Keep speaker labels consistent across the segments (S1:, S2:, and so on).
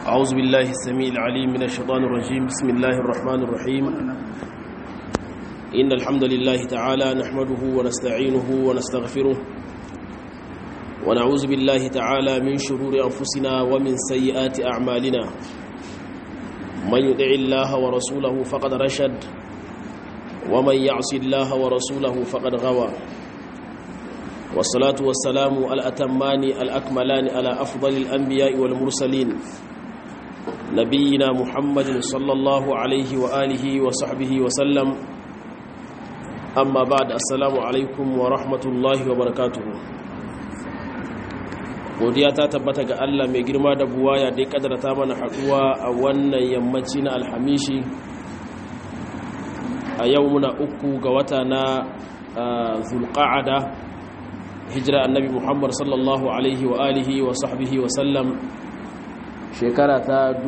S1: أعوذ بالله السميع العليم من الشيطان الرجيم بسم الله الرحمن الرحيم إن الحمد لله تعالى نحمده ونستعينه ونستغفره ونعوذ بالله تعالى من شرور أنفسنا ومن سيئات أعمالنا من يدع الله ورسوله فقد رشد ومن يعص الله ورسوله فقد غوى والصلاة والسلام الأتمان الأكملان على أفضل الأنبياء والمرسلين نبينا محمد صلى الله عليه وآله وصحبه وسلم أما بعد السلام عليكم ورحمة الله وبركاته godiya ta tabbata ga Allah mai girma da buwaya da ya kadarta mana haduwa a wannan yammaci na alhamishi a yau muna uku ga wata na zulqa'ada hijira annabi muhammad sallallahu alaihi wa alihi wa sahbihi wa sallam shekara ta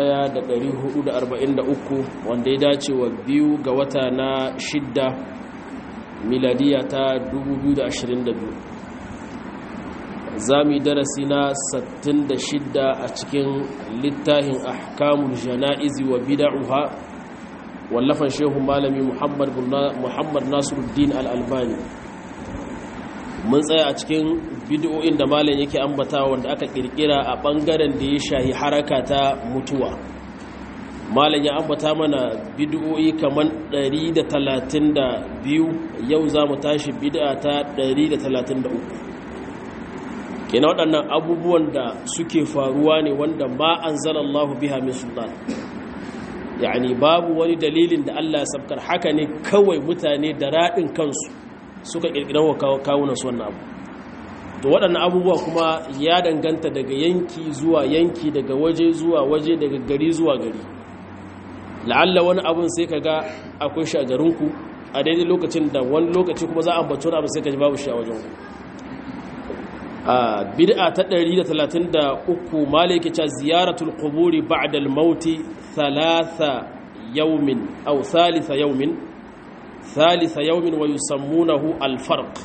S1: 1443 wanda ya dace wa biyu ga wata na shidda miladiya ta 2022 za mu yi darasi na 66 a cikin littafin ahkamul jana'izi wa bida'uha wallafan shehu malami muhammad nasiruddin al'albani mun tsaya a cikin bidiyoyin da malam yake ambata wanda aka kirkira a bangaren da ya shahi haraka ta mutuwa malam ya ambata mana bidiyoyi kamar 132 yau za mu tashi bid'a ta 133 kenan waɗannan abubuwan da suke faruwa ne wanda ma an zalallahu biha min sultan yani babu wani dalilin da Allah ya sabkar haka ne kawai mutane da raɗin kansu suka ƙirƙirar wa kawunan su wannan abu to waɗannan abubuwa kuma ya danganta daga yanki zuwa yanki daga waje zuwa waje daga gari zuwa gari la'alla wani abun sai ka ga akwai shi a garinku a daidai lokacin da wani lokaci kuma za a ambaci wani abu sai ka ji babu shi a wajen a bid'a ta 133 malai yake cewa ziyaratul quburi ba'da al-maut thalatha yawmin aw thalitha yawmin thalitha yawmin wa yusammunahu al-farq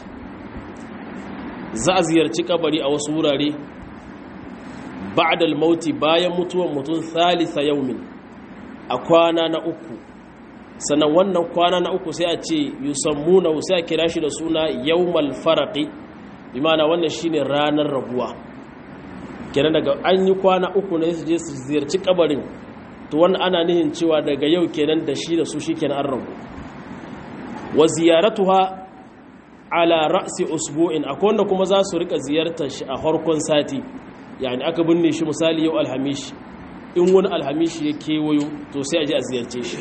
S1: za a ziyarci kabari a wasu wurare ba'da al-maut bayan mutuwan mutum thalitha yawmin a kwana na uku sannan wannan kwana na uku sai a ce yusammunahu sai a kira shi da suna yawmal faraqi imana wannan shine ranar rabuwa kenan daga an yi kwana uku ne su je su ziyarci kabarin to wannan ana nihin cewa daga yau kenan da shi da su shikenan an rabu wa ziyaratuha ala ra'si usbu'in akwai wanda kuma za su rika ziyartar shi a harkon sati yani aka binne shi misali yau alhamishi in wani alhamishi ya kewayo to sai a je a ziyarce shi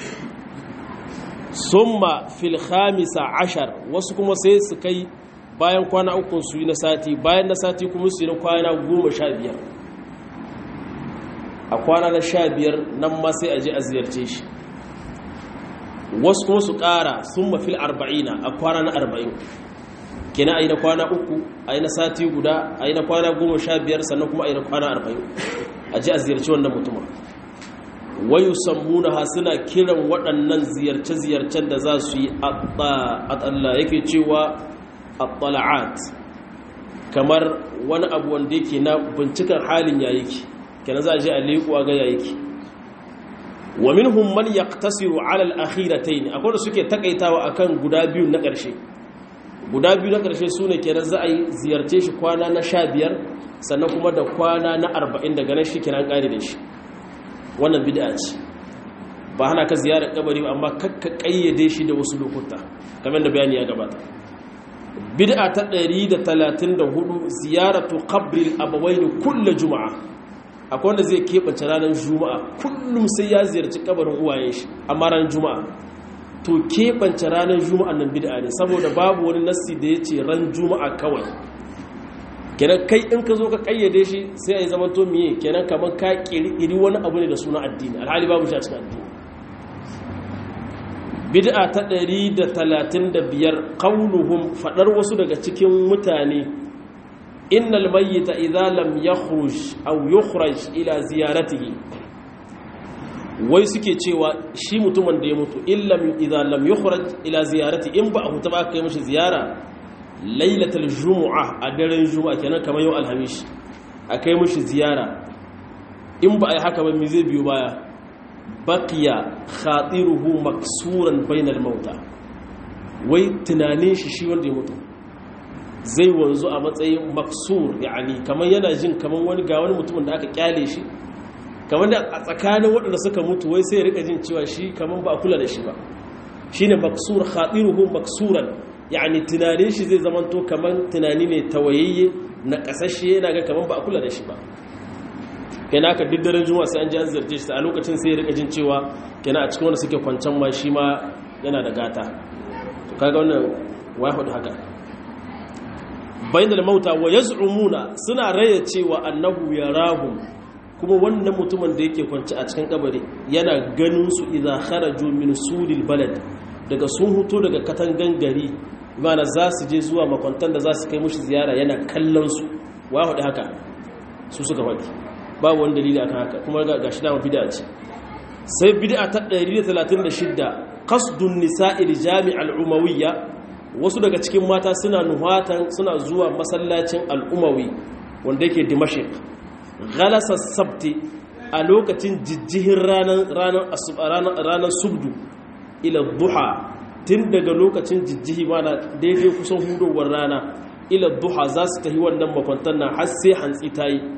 S1: summa fil khamisa ashar wasu kuma sai su kai bayan kwana ukun su yi na sati bayan na sati kuma su yi na kwana goma sha biyar a kwana na sha biyar nan ma sai a je a ziyarce shi wasu kuma su ƙara sun mafil arba'ina a kwana na arba'in kina a yi na kwana uku a yi na sati guda a yi na kwana goma sha biyar sannan kuma a yi na kwana arba'in a je a ziyarci wannan mutumin wayu sammuna ha suna kiran waɗannan ziyarce-ziyarcen da za su yi a tsalla yake cewa at kamar wani abu wanda yake na bincikan halin ya yake kenan za a je a leƙuwa ga ya yake wa minhum man yaqtasiru ala al-akhiratayn akwai da suke takaitawa akan guda biyu na ƙarshe guda biyu na ƙarshe sune kenan za a yi ziyarce shi kwana na 15 sannan kuma da kwana na 40 daga nan shi kenan ƙari da shi wannan bid'a ce ba hana ka ziyarar kabari ba amma kakka kayyade shi da wasu lokuta kamar da bayani ya gabata bid'a ta 134 ziyaratu qabril abawain kullu juma'a akwai wanda zai keɓance ranar juma'a kullum sai ya ziyarci kabarin uwayen shi amma ranar juma'a to keɓance ranar juma'a nan bid'a ne saboda babu wani nassi da ya ce ran juma'a kawai kenan kai in ka zo ka kayyade shi sai a yi zaman to miye kenan kamar ka ƙiri wani abu ne da suna addini alhali babu shi a cikin addini bid'a ta 135 qauluhum fadar wasu daga cikin mutane innal mayyita idza lam yakhruj aw yukhraj ila ziyaratihi wai suke cewa shi mutumin da ya mutu illam idza lam yukhraj ila ziyarati in ba a huta ba kai mishi ziyara lailatul jumu'a a daren juma'a kenan kamar yau alhamis a kai mishi ziyara in ba a yi haka ba mi zai biyo baya baqiya khatiruhu maksuran bainal mauta wai tunanin shi shi wanda ya mutu zai wanzu a matsayin maksur yani kamar yana jin kamar wani ga wani mutumin da aka kyale shi kamar da a tsakanin waɗanda suka mutu wai sai ya rika jin cewa shi kamar ba a kula da shi ba shine maksur khatiruhu maksuran yani tunanin shi zai zamanto kamar tunani ne tawayayye na kasashe yana ga kamar ba a kula da shi ba kenan aka duk daren juma'a sai an ji an zarce shi a lokacin sai ya rika jin cewa kenan a cikin wanda suke kwancan ma shi ma yana da gata to kaga wannan wahud haka bainal mauta wa yaz'umuna suna raya cewa annahu yarahum kuma wannan mutumin da yake kwanci a cikin kabari yana ganin su idza kharaju min sudil balad daga sun huto daga katangan gari mana za su je zuwa makwantan da za su kai mushi ziyara yana kallon su wahud haka su suka faɗi babu wani dalili akan haka kuma ga shi dama bid'a ce sai bid'a ta 136 qasdun nisa'il jami'al umawiyya wasu daga cikin mata suna nuhatan suna zuwa masallacin al'umawi wanda yake dimashq ghalasa sabti a lokacin jijjihin ranar ranar ranar subdu ila duha tun daga lokacin jijjihi mana daidai kusan hudowar rana ila duha za su tafi wannan makwantar nan har sai hantsi ta yi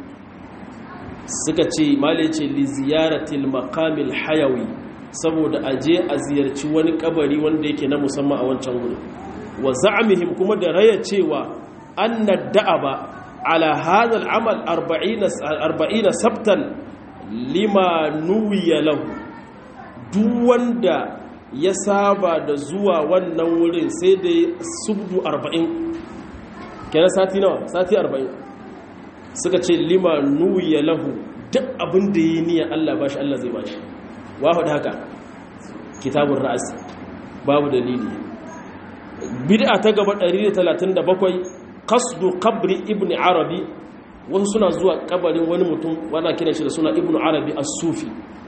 S1: suka ce male ce li ziyaratil maqamil hayawi saboda aje a ziyarci wani kabari wanda yake na musamman a wancan gudu wa za'amihim kuma da raya cewa anna da'aba ala hadha al'amal 40 40 sabtan lima nuwiya lahu duk wanda ya saba da zuwa wannan wurin sai da subdu 40 kenan sati nawa sati 40 suka ce lima nuwiya lahu duk abin da yi niyan Allah bashi Allah zai bashi wahu da haka kitabun ra'asi babu dalili bid'a ta gaba 137 qasdu qabri ibn arabi wasu suna zuwa kabarin wani mutum wanda kiran shi da suna ibn arabi as-sufi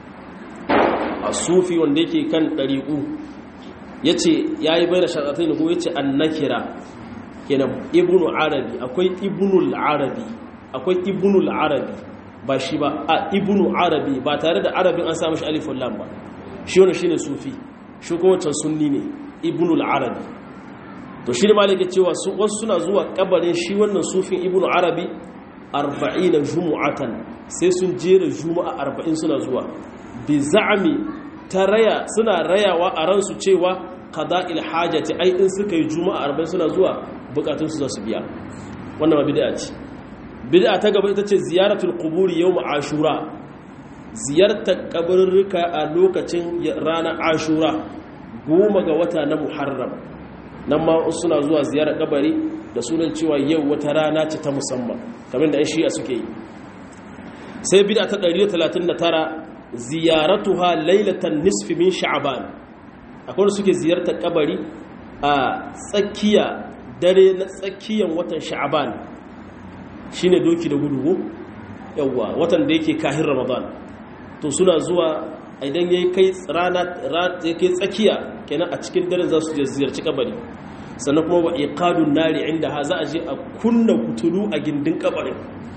S1: as-sufi wanda yake kan dariqu yace yayi bayar sharatain ko yace annakira kenan ibn arabi akwai ibnul arabi akwai ibnul arabi ba shi ba a ibnu arabi ba tare da arabin an samu shi alifun lam ba shi wani shine sufi shi kuma wancan sunni ne ibnul arabi to shi ne malaka cewa wasu suna zuwa kabarin shi wannan sufin ibnu arabi 40 jumu'atan sai sun jera juma'a 40 suna zuwa bi za'mi taraya suna rayawa a ransu cewa qada'il hajati ai in suka yi juma'a 40 suna zuwa bukatun su za su biya wannan ma bid'a ce bid'a ta gaba ita ce ziyaratul quburi yawm ashura ziyartar kabarurruka a lokacin ranar ashura goma ga wata na muharram nan ma suna zuwa ziyarar kabari da sunan cewa yau wata rana ce ta musamman kamar da 'yan shi'a suke yi sai bid'a ta 139 ziyaratuha lailatan nisfi min sha'ban akwai da suke ziyartar kabari a tsakiya dare na tsakiyan watan sha'ban shine doki da gudu yawa watan da yake kahin ramadan to suna zuwa idan yayi kai rana yake tsakiya kenan a cikin dare za su je ziyarci kabari sannan kuma wa iqadun nari inda ha za a je a kunna kutulu a gindin kabarin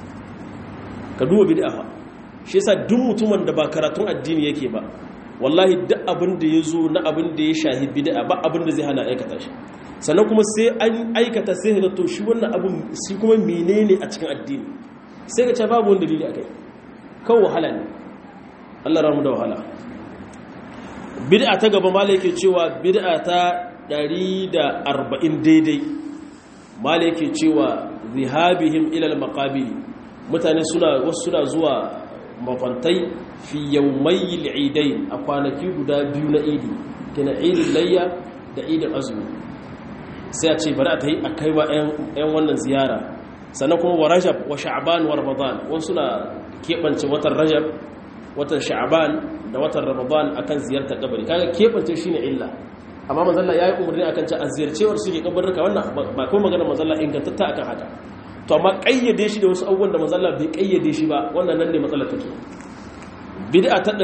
S1: ka duba bid'a fa shi yasa duk mutumin da ba karatun addini yake ba wallahi duk abin da ya zo na abin da ya shahi bid'a ba abin da zai hana aikata shi sannan kuma sai an aikata sai ga to shi wannan abin shi kuma menene a cikin addini sai ga ce babu wani dalili akai kawai wahala ne Allah ramu da wahala bid'a ta gaba malai yake cewa bid'a ta 140 daidai malai yake cewa zihabihim ila al-maqabir mutane suna wasu suna zuwa makwantai fi yawmayil idain a kwanaki guda biyu na idi kina idin layya da idin azumi sai a ce bari a ta yi a kai wa 'yan wannan ziyara sannan kuma wa rajab wa sha'ban wa ramadan wasu na keɓance watan rajab watan sha'ban da watan ramadan akan ziyartar kabari kaga keɓance shine illa amma manzalla ya yi umarni akan ci a ziyarcewar suke kabarruka wannan ba kuma magana manzalla ingantatta akan haka to amma kayyade shi da wasu abubuwan da manzalla bai kayyade shi ba wannan nan ne matsalar take bid'a ta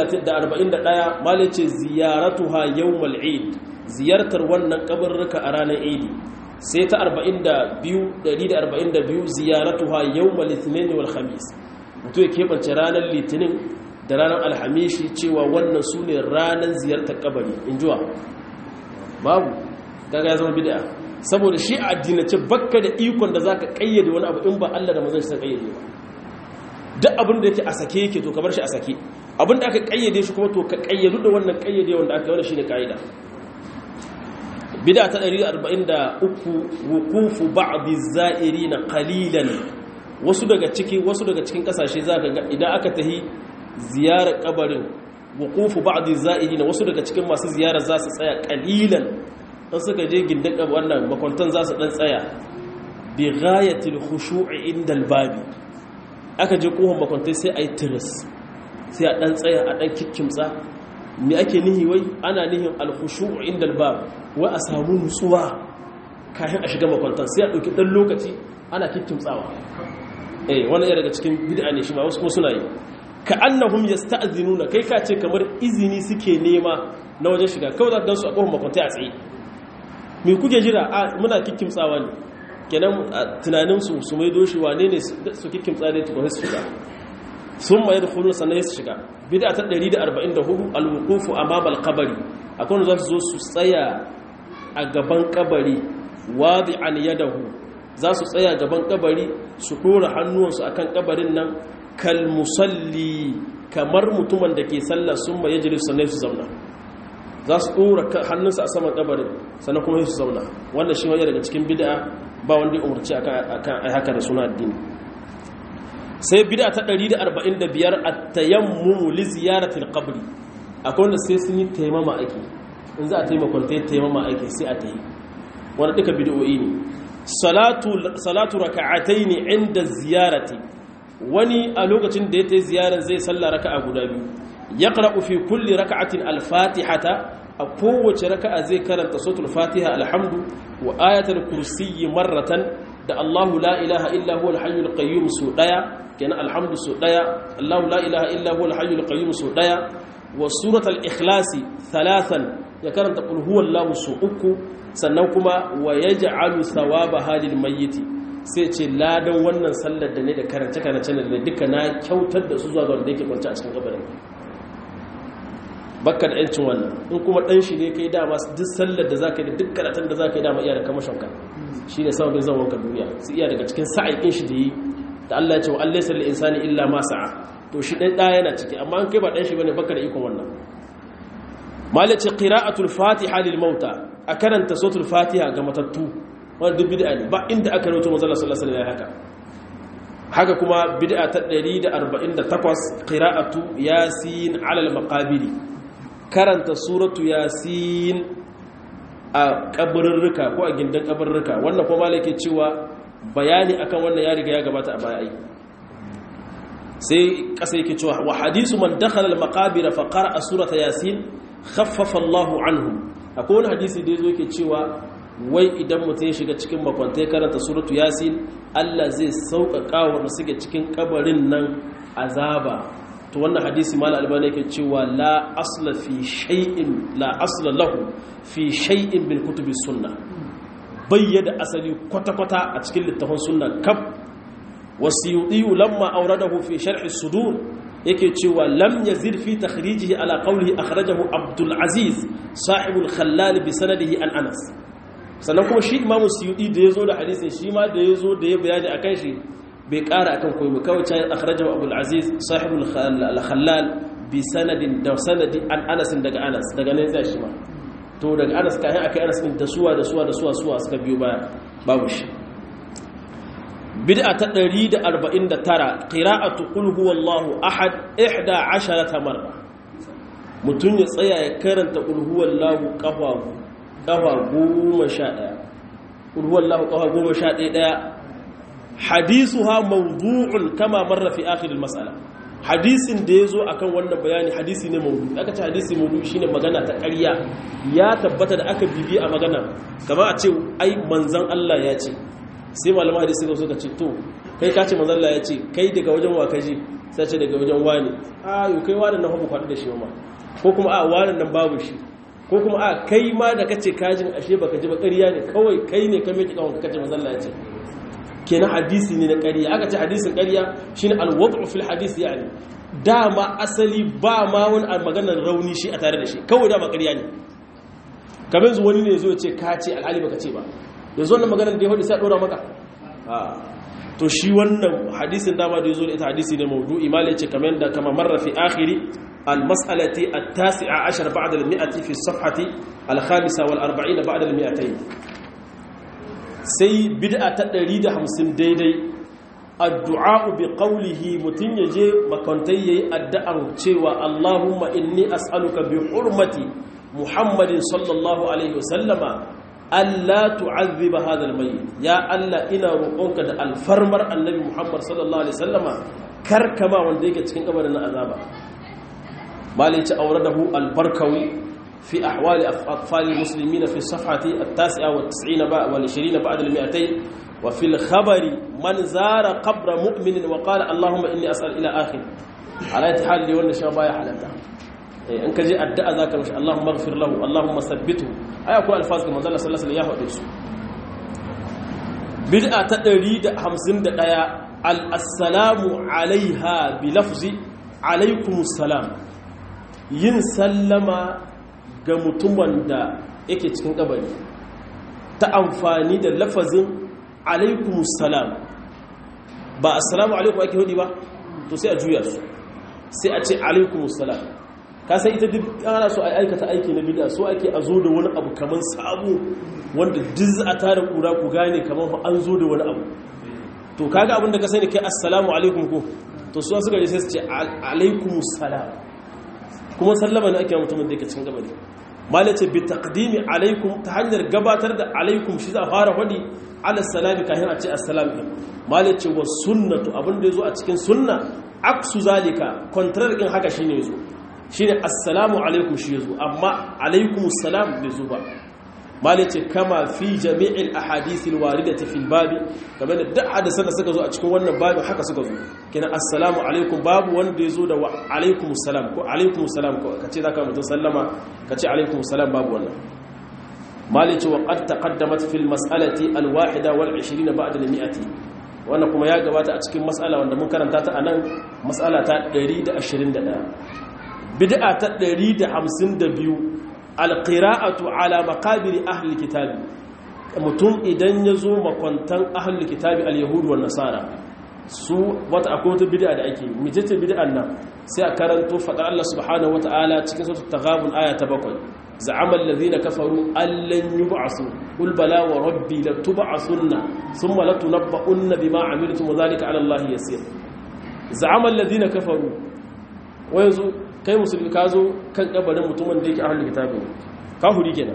S1: 141 malai ce ziyaratuha yawmal eid ziyartar wannan kabarruka a ranar eid sai ta 42 142 ziyaratuha yawmal ithnain wal khamis mutum ya keɓance ranar litinin da ranar alhamishi cewa wannan su ne ranar ziyartar kabari in juwa babu daga ya zama bida saboda shi a addinace bakka da ikon da za ka ƙayyade wani abu in ba allah da mazan shi ta ƙayyade ba duk abin da yake a sake yake to ka bar shi a sake abin da aka ƙayyade shi kuma to ka ƙayyadu da wannan ƙayyade wanda aka wani shi ne ƙa'ida bida ta 143 wukufu ba'dhi za'irina qalilan wasu daga ciki wasu daga cikin kasashe zaka ga idan aka tahi ziyarar kabarin wukufu ba'dhi za'irina wasu daga cikin masu ziyarar za su tsaya qalilan dan suka je gindin wannan makwantan za su dan tsaya bi ghayatil khushu'i inda albabi aka je kohon makwantai sai ayi tiris sai a dan tsaya a dan kikkimtsa me ake nihi wai ana nihin alkhushu'u inda albab wai a samu nutsuwa kafin a shiga makwantan sai a ɗauki ɗan lokaci ana kikkimtsawa eh wannan ya daga cikin bid'a ne shi ma wasu suna yi ka annahum yasta'zinuna kai ka ce kamar izini suke nema na wajen shiga kawai za ka gansu a kofar makwantai a tsaye me kuke jira a muna kikkimtsawa ne kenan tunanin su su mai doshi wane ne su kikkimtsa ne tukun su shiga sun mai da hulun sannan su shiga bida ta 144 alwukufu amama alkabari akwai wanda za su zo su tsaya a gaban kabari wadi an yadahu za su tsaya gaban kabari su dora hannuwansu akan kabarin nan kal musalli kamar mutumin da ke sallah sun mai yajiri sannan su zauna za su dora hannunsa a saman kabarin sannan kuma su zauna wannan shi wani daga cikin bid'a ba wanda ya umarci akan haka da suna addini sai bida ta 145 at-tayammumu li ziyarati al-qabr akwai wanda sai sun yi taimama ake in za a taimakon ta taimama ake sai a tayi wanda duka bid'o'i ne salatu salatu raka'atayn inda ziyarati wani a lokacin da ya tayi ziyaran zai salla raka'a guda biyu yaqra'u fi kulli raka'atin al-fatihata a kowace raka'a zai karanta suratul fatiha alhamdu wa ayatul kursiyyi marratan da Allahu la ilaha illa huwal hayyul qayyum su daya kenan alhamdu su daya Allahu la ilaha illa huwal hayyul qayyum su daya wa suratul ikhlasi thalathan ya karanta qul huwallahu su uku sannan kuma wa yaj'alu thawaba halil mayyiti sai ce ladan wannan sallar da ne da karance karance da duka na kyautar da su zuwa ga wanda yake kwance a cikin kabarin bakka da yancin wannan in kuma dan shi ne kai dama duk sallar da zaka yi da duk karatun da zaka yi dama iya da kamashin ka shine sababin zaman ka duniya su iya daga cikin sa'aikin shi da yi da Allah ya ce wa allaysa lil insani illa ma sa'a to shi dan da yana ciki amma an kai ba dan shi bane bakka da ikon wannan malaci qira'atul fatiha lil mauta a karanta suratul fatiha ga matattu wannan duk bid'a ne ba inda aka rawaito manzo Allah sallallahu alaihi wasallam haka haka kuma bid'a ta 148 qira'atu yasin ala al maqabiri karanta suratu yasin a kabarurruka ko a gindin kabarurruka wannan kuma malake cewa bayani akan wannan ya riga ya gabata a baya ai sai kasa yake cewa wa hadisu man dakhala al maqabir fa qara'a surata yasin khaffafa Allahu anhu akwai wani hadisi da yazo yake cewa wai idan mutum ya shiga cikin makwantai karanta suratu yasin Allah zai sauƙaƙa wa suke cikin kabarin nan azaba to wannan hadisi mal albani yake cewa la asla fi shay'in la asla lahu fi shay'in bil kutubi sunna bayyada asali kwata kwata a cikin littafin sunna kaf wasiyudi lamma awradahu fi sharh as-sudur yake cewa lam yazid fi takhrijihi ala qawlihi akhrajahu abdul aziz sahibul khallal bi sanadihi an anas sannan kuma shi imamu suyudi da yazo da hadisin shi ma da yazo da ya bayani akan shi bai ƙara akan koyi kawai ta akhrajahu abul aziz sahibul khallal bi sanadin da sanadi an anas daga anas daga nan zai shi ma to daga anas kai akai anas din da suwa da suwa da suwa suwa suka biyo baya babu shi bid'a ta 149 qira'atu qul huwallahu ahad 11 marra mutun ya tsaya ya karanta qul huwallahu qafa qafa 11 qul huwallahu qafa 11 hadisuha mawdu'un kama marra fi akhir al-mas'ala hadisin da yazo akan wannan bayani hadisi ne mawdu aka ce hadisi mawdu shine magana ta ƙarya ya tabbata da aka bibi a magana kamar a ce ai manzon Allah ya ce sai malama hadisi ga suka ce to kai ka ce manzon Allah ya ce kai daga wajen wa kaji sai ce daga wajen wani a yo kai wani nan ba kwadu da shi ma ko kuma a wani nan babu shi ko kuma a kai ma da kace kajin ashe baka ji ba ƙarya ne kawai kai ne ka miki kawai kace manzon Allah ya ce kenan hadisi ne na ƙarya aka ce hadisin ƙarya shine alwad'u fil hadisi yani dama asali ba ma wani maganar rauni shi a tare da shi kawai dama ƙarya ne kamar yanzu wani ne zo ya ce ka ce alhali baka ce ba yanzu wannan maganar da ya hudu sai a ɗora maka to shi wannan hadisin dama da ya zo da ita hadisi ne maudu'i malai ce kamar da kama marra fi akhiri almas'alati at-tasi'a ashar ba'da al-mi'ati fi as-safhati al-khamisa wal 40 ba'da al-mi'atayn sai bid'a ta 150 daidai addu'a bi qawlihi mutun yaje makantai yayi addu'ar cewa Allahumma inni as'aluka bi hurmati Muhammadin sallallahu alaihi wasallama Allah tu'azziba hadha al-mayyit ya Allah ina roƙonka da alfarmar annabi Muhammad sallallahu alaihi wasallama karkama wanda yake cikin kabarin azaba malici auradahu al-barkawi fi ahwali atfal al-muslimin fi safhati at-tasi'a wa 90 ba wa 20 ba'da al-200 wa fi al-khabari man zara qabra mu'minin wa qala Allahumma inni as'al ila akhir ala hal li wannan sha baya halata in ka je addu'a zaka mishi Allahumma ighfir lahu Allahumma thabbithu ai akwai alfaz ga manzo Allah sallallahu alaihi wasallam ya faɗe su bid'a ta 151 al-assalamu alaiha bi lafzi alaikumus salam yin sallama ga mutumin da yake cikin kabari ta amfani da lafazin alaikumus salam ba assalamu alaikum ake hudi ba to sai a juya su sai a ce alaikumus salam ka sai ita duk ana so a aikata aiki na bid'a so ake a zo da wani abu kaman sabo wanda duk a tare kura ku gane kaman an zo da wani abu to kaga abinda ka sani kai assalamu alaikum ko to su suka je sai su ce alaikumus salam kuma sallama ne ake mutumin da yake cikin gabari malai ce bi taqdimi alaikum ta hanyar gabatar da alaikum shi za a fara hadi ala salami kafin a ce assalamu alaikum malai ce wa sunnatu abinda yazo a cikin sunna aksu zalika contrary din haka shine yazo shine assalamu alaikum shi yazo amma alaikumus salam bai zo ba malai ce kama fi jami'il ahadithil waridati fil babi kamar da duk hadisan da suka zo a cikin wannan babin haka suka zo kina assalamu alaikum babu wanda yazo da wa alaikumus salam ko alaikumus salam ko kace zaka mutun sallama kace alaikumus salam babu wannan malai ce wa qad taqaddamat fil mas'alati al wahida wal 20 ba'da al mi'ati wannan kuma ya gabata a cikin mas'ala wanda mun karanta ta anan mas'ala ta 121 bid'a ta 152 alƙira'atu ala makabiri ahli kitabi mutum idan ya zo makwantan ahli kitabi al-yahudu wa nasara su wata akwai wata bid'a da ake mijita bid'an nan sai a karanto faɗar Allah subhanahu wata'ala cikin sautu taghabun aya ta bakwai za'ama allazina kafaru allan yub'asu qul bala wa rabbi la tub'asunna thumma la tunabba'unna bima 'amiltum wa dhalika 'ala Allah yasir za'ama allazina kafaru wa yanzu kai musulmi ka zo kan kabarin mutumin da yake ahlul kitabi kafiri kenan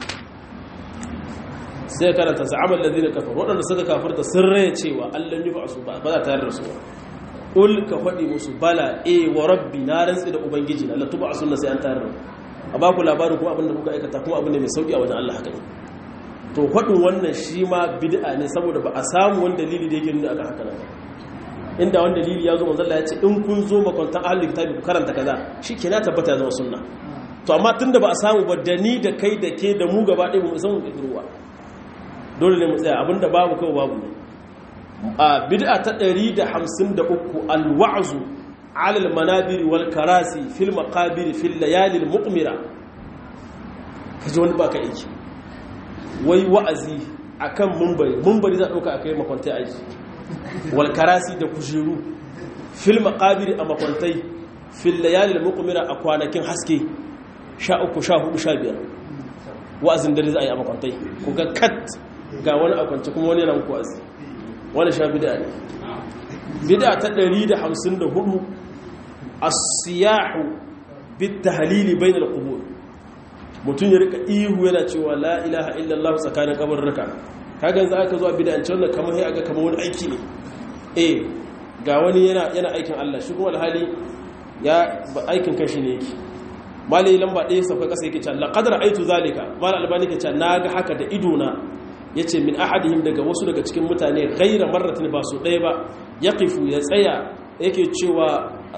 S1: sai karanta za'amal ladina kafaru wadanda suka kafirta sun raye cewa Allah yi ba su ba za ta yarda su ul ka fadi musu bala eh wa rabbi na rantsi da ubangiji na latuba sunna sai an tayar a ba ku labarin kuma abinda kuka aikata kuma abin da mai sauki a wajen Allah haka ne to fadin wannan shi ma bid'a ne saboda ba a samu wani dalili da yake nuna akan haka nan inda wani dalili ya zo manzo Allah ya ce in kun zo makwantan ahlul kitabi ku karanta kaza shikenan tabbata ya zama sunna to amma tunda ba a samu ba da ni da kai da ke da mu gaba ɗaya mu san ruwa dole ne mu tsaya abinda babu kawai babu ne a bid'a ta 153 alwa'zu ala almanabir wal karasi fil maqabir fil layali al muqmira kaje wani baka aiki wai wa'azi akan munbari munbari za dauka akai makwantai aiki walkarasi da kujeru fil maqabir a makwantai fil layalil muqmira a kwanakin haske 13 14 15 wa'azin dare za a yi a makwantai ku ga kat ga wani a kwance kuma wani yana muku wa'azi wani sha bid'a ne bid'a ta 154 as-siyahu bit tahlil bain al-qubur mutun ya rika ihu yana cewa la ilaha illallah tsakanin kabarruka kagan za aka zo a bid'ance wannan kamar sai aga kamar wani aiki ne eh ga wani yana yana aikin Allah shi kuma alhali ya aikin kanshi ne yake malai lamba ɗaya sauka ƙasa yake cewa laqad ra'aytu zalika mal albani yake cewa naga haka da ido na yace min ahadihim daga wasu daga cikin mutane ghaira marratin ba su ɗaya ba yaqifu ya tsaya yake cewa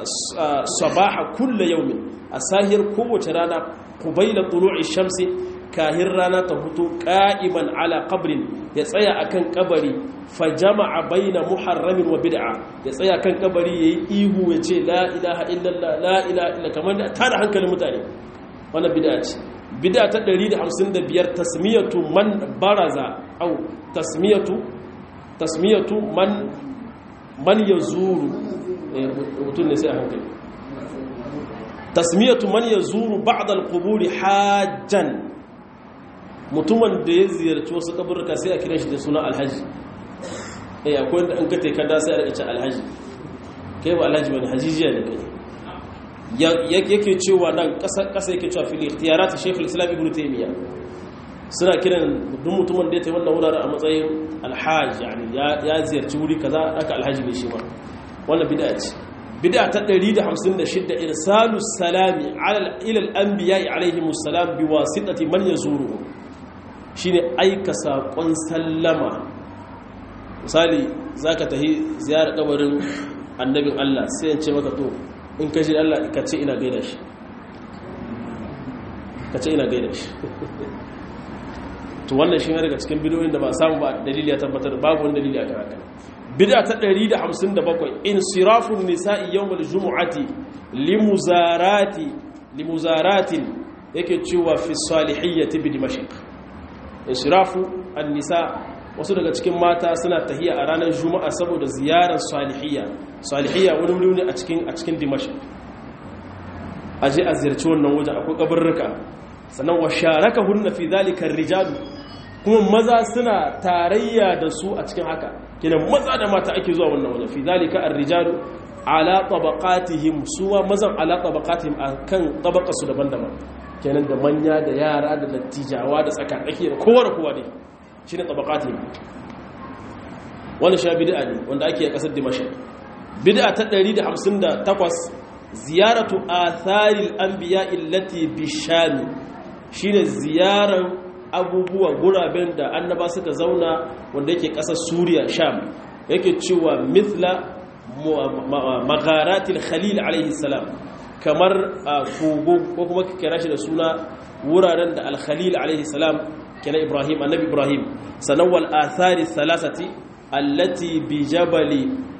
S1: sabaha kullu yawmin a sahiyar kowace rana qubayla tulu'i shamsi kahin rana ta hutu qa'iman ala qabrin ya tsaya akan kabari fa jama'a baina muharramin wa bid'a ya tsaya kan kabari yayi ihu ya ce la ilaha illallah la ilaha illa kamar da tada hankalin mutane wannan bid'a ce bid'a ta 155 tasmiyatu man baraza au tasmiyatu tasmiyatu man man yazuru mutum ne sai a hankali tasmiyatu man yazuru ba'd al-qubur hajjan mutumin da ya ziyarci wasu kaburka sai a kira shi da suna alhaji eh akwai wanda an kate kada sai a rika ce alhaji kai ba alhaji bane hajijiya ne kai yake cewa nan kasa kasa yake cewa fil ikhtiyarat shaykh al-islam ibn taymiya suna kiran duk mutumin da ya tayi wannan wuraren a matsayin alhaji yani ya ziyarci wuri kaza aka alhaji ne shi ma wannan bid'a ce bid'a ta 156 irsalu salami ala ila al-anbiya alayhimus salam biwasitati man yazuru shine aika sakon sallama misali zaka tahi ziyarar kabarin annabin Allah sai ya ce maka to in ka ji Allah ka ce ina gaida shi ka ce ina gaida shi to wannan shi ne daga cikin bidiyoyin da ba samu ba dalili ya tabbatar babu wani dalili a karaka bid'a ta 157 insirafun nisa'i yawmal jumu'ati limuzarati limuzaratin yake cewa fi salihiyyati bi dimashq insirafu an-nisa wasu daga cikin mata suna tahiya a ranar juma'a saboda ziyarar salihiyya salihiyya wani wuri ne a cikin a cikin dimashq aje a ziyarci wannan waje akwai kabarruka sannan wa sharakahunna fi dhalika ar-rijal kuma maza suna tarayya da su a cikin haka kenan maza da mata ake zuwa wannan waje fi dhalika ar-rijal ala tabaqatihim suwa mazan ala tabaqatihim akan tabaqasu daban-daban kenan da manya da yara da dattijawa da tsakatsaki da kowa da kowa ne shine tabaqatihim wannan sha bid'a ne wanda ake a kasar Dimashq bid'a ta 158 ziyaratu atharil anbiya illati bishami shine ziyaran abubuwa guraben da annaba suka zauna wanda yake kasar Suriya Sham yake cewa mithla magharatil khalil alaihi salam kamar kogo ko kuma kira shi da suna wuraren da al-khalil alaihi salam kana Ibrahim annabi Ibrahim sanan wal athari thalathati allati bi jabali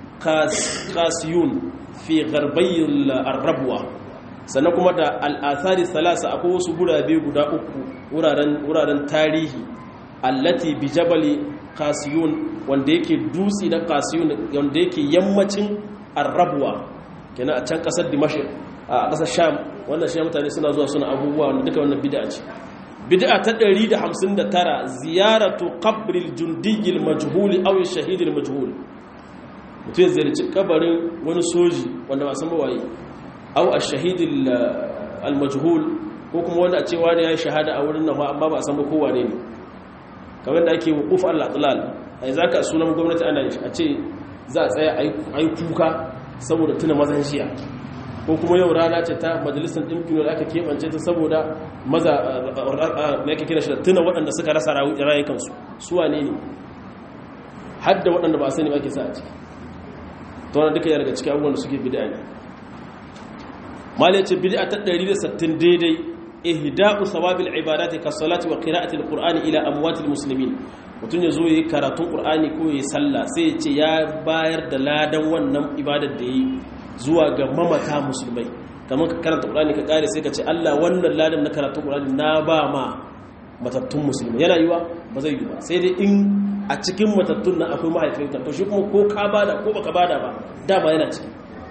S1: qasiyun fi gharbayil arabwa sannan kuma da al'athari salasa akwai wasu gurabe guda uku wuraren tarihi allati bi jabali kasiyun wanda yake dutse na kasiyun wanda yake yammacin arabwa kenan a can kasar dimashi a kasar sham wannan shi mutane suna zuwa suna abubuwa wanda duka wannan bid'a ce bid'a ta 159 ziyaratu qabril jundiyil majhul aw shahidil majhul mutum ya ziyarci kabarin wani soji wanda ba san ba waye au a shahidin almajhul ko kuma wanda a cewa ne ya yi shahada a wurin nan amma ba a san ba kowa ne ne kamar da ake wukuf al-atlal ai za ka sunan gwamnati ana a ce za a tsaya a yi kuka saboda tuna mazan shiya ko kuma yau rana ce ta majalisar ɗinkin da aka keɓance ta saboda maza na yake kira shi da tuna waɗanda suka rasa rayukansu suwa ne ne hadda waɗanda ba a sani ba ke sa a ciki ta wani duka daga cikin abubuwan da suke bida ne mali ce bid'a ta 160 daidai ihda'u thawabil ibadati ka salati wa qira'ati alqur'ani ila amwatil muslimin mutun yazo yayi karatun qur'ani ko yayi sallah sai ya ce ya bayar da ladan wannan ibadar da yi zuwa ga mamata musulmai kamar ka karanta qur'ani ka kare sai ka ce Allah wannan ladan na karatun qur'ani na ba ma matattun musulmai yana yiwa ba zai yi ba sai dai in a cikin matattun nan akwai mahaifinka to shi kuma ko ka bada ko baka bada ba dama yana ciki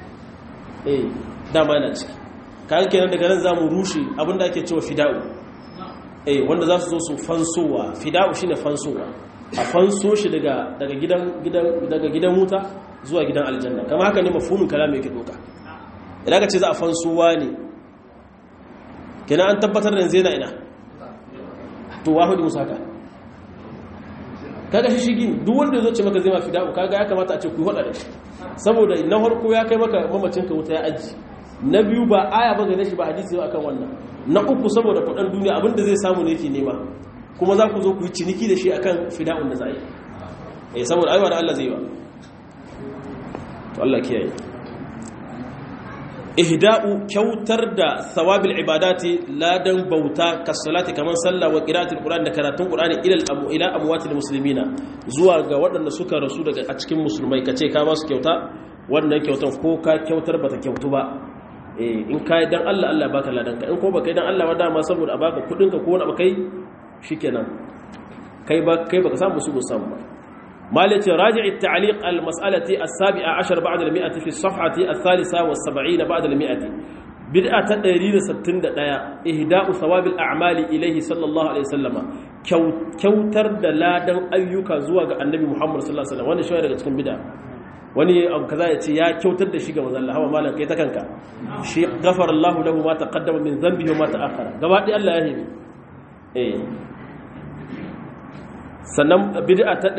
S1: eh dama yana ciki kayan kenan daga nan za mu rushe abinda ake cewa fida'u eh wanda za su zo su fansowa fida'u shine fansowa a fanso shi daga daga gidan gidan daga gidan wuta zuwa gidan aljanna kama haka ne mafhumin kalama yake doka idan ka ce za a fansowa ne kenan an tabbatar da yanzu yana ina to wahudi musaka kaga shi shigi duk wanda ya zo ce maka zai ma fida'u kaga ya kamata a ce ku hada da shi saboda na farko ya kai maka mamacin ka wuta ya aji na biyu ba aya ba gane shi ba hadisi ba akan wannan na uku saboda kudin duniya abinda zai samu ne yake nema kuma za ku zo ku yi ciniki da shi akan fida'un da za yi eh saboda aiwa da Allah zai yi wa to Allah kiyaye ihda'u kyautar da thawabil ibadati ladan bauta kasalati kaman sallah wa qira'atul qur'an da karatun qur'ani ila ila amwatil muslimina zuwa ga waɗanda suka rasu daga a cikin musulmai kace ka ba su kyauta wannan kyautan ko ka kyautar bata kyautu ba eh in kai dan Allah Allah baka ladan ka in ko baka dan Allah ba dama saboda a baka kudin ka ko wani abu kai shikenan kai ba kai baka samu su samu ba مالك راجع التعليق المسألة السابعة عشر بعد المئة في الصفحة الثالثة والسبعين بعد المئة بدأة تدريد ستين دايا إهداء ثواب الأعمال إليه صلى الله عليه وسلم كوتر دلادا أيوكا زواج النبي محمد صلى الله عليه وسلم وانا شوية لك تكون بدأة wani abu kaza ya ce ya kyautar da shi ga manzon Allah hawa malam kai ta kanka shi ghafara Allah lahu ma taqaddama min dhanbihi wa ma ta'akhkhara gaba ɗaya Allah ya hebe eh sannan bid'a ta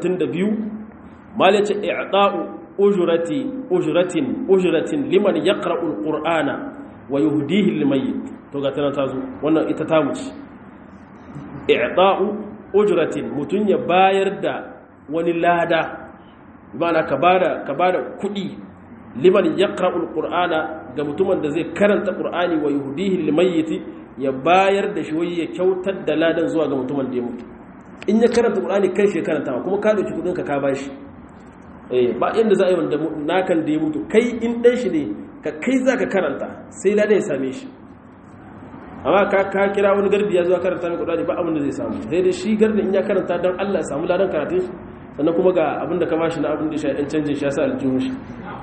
S1: 162 malai ce i'ta'u ujrati ujratin ujratin liman yaqra'u alqur'ana wa yuhdihi limayyit to ga tana tazo wannan ita ta wuce i'ta'u ujratin mutun ya bayar da wani lada bana ka bada ka bada kudi liman yaqra'u alqur'ana ga mutumin da zai karanta qur'ani wa yuhdihi limayyit ya bayar da shi wai ya kyautar da ladan zuwa ga mutumin da ya mutu in ya karanta ƙulani kai shi karanta kuma ka ɗauki kudinka ka ba shi ba inda za a yi wanda nakan da ya mutu kai in ɗan shi ne ka kai za ka karanta sai lada ya same shi amma ka ka kira wani gardi ya zuwa karanta mai ƙulani ba abin da zai samu sai dai shi gardi in ya karanta don allah ya samu ladan karatun shi sannan kuma ga abin da ka bashi na abin da shi ɗan canjin shi ya sa aljihun shi